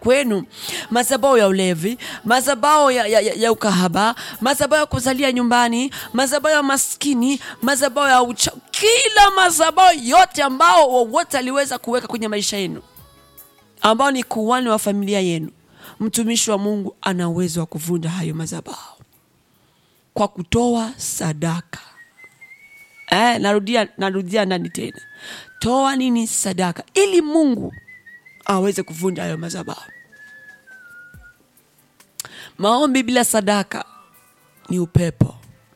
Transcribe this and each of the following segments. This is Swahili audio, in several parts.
kwenu, madhabahu ya ulevi, madhabahu ya, ya, ya, ya ukahaba, madhabahu ya kuzalia nyumbani, madhabahu ya maskini, madhabahu ya ucha, kila madhabahu yote ambao wowote aliweza kuweka kwenye maisha yenu, ambao ni kuhani wa familia yenu, mtumishi wa Mungu ana uwezo wa kuvunja hayo madhabahu kwa kutoa sadaka. Eh, narudia narudia ndani tena, toa nini? Sadaka, ili Mungu aweze kuvunja hayo madhabahu. Maombi bila sadaka ni upepo.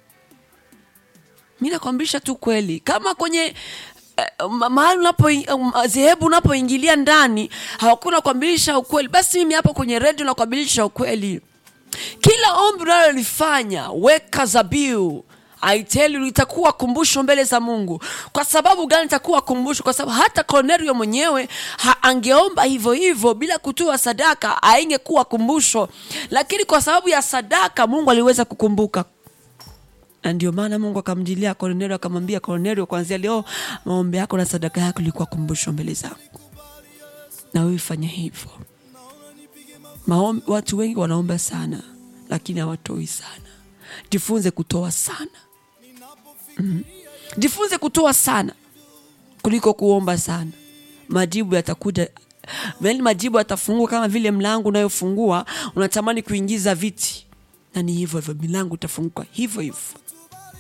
Mi nakwambisha tu kweli, kama kwenye eh, ma- mahali unapo dhehebu unapoingilia ndani hawakuna kuambilisha ukweli, basi mimi hapo kwenye redio nakuambilisha ukweli. Kila ombi unalolifanya weka zabiu I tell you litakuwa kumbusho mbele za Mungu. Kwa sababu gani itakuwa kumbusho? Kwa sababu hata Kornelio mwenyewe ha, angeomba hivyo hivyo bila kutoa sadaka aingekuwa kumbusho, lakini kwa sababu ya sadaka Mungu aliweza kukumbuka na ndio maana Mungu akamjilia Kornelio akamwambia Kornelio, kuanzia leo maombi yako na sadaka yako ilikuwa kumbusho mbele zangu, na wewe fanya hivyo. Maombi, watu wengi wanaomba sana lakini hawatoi sana. Jifunze kutoa sana mm. Jifunze kutoa sana kuliko kuomba sana. Majibu yatakuja, yaani majibu yatafungua kama vile mlango unayofungua unatamani kuingiza viti, na ni hivyo hivyo, milango itafunguka hivyo hivyo.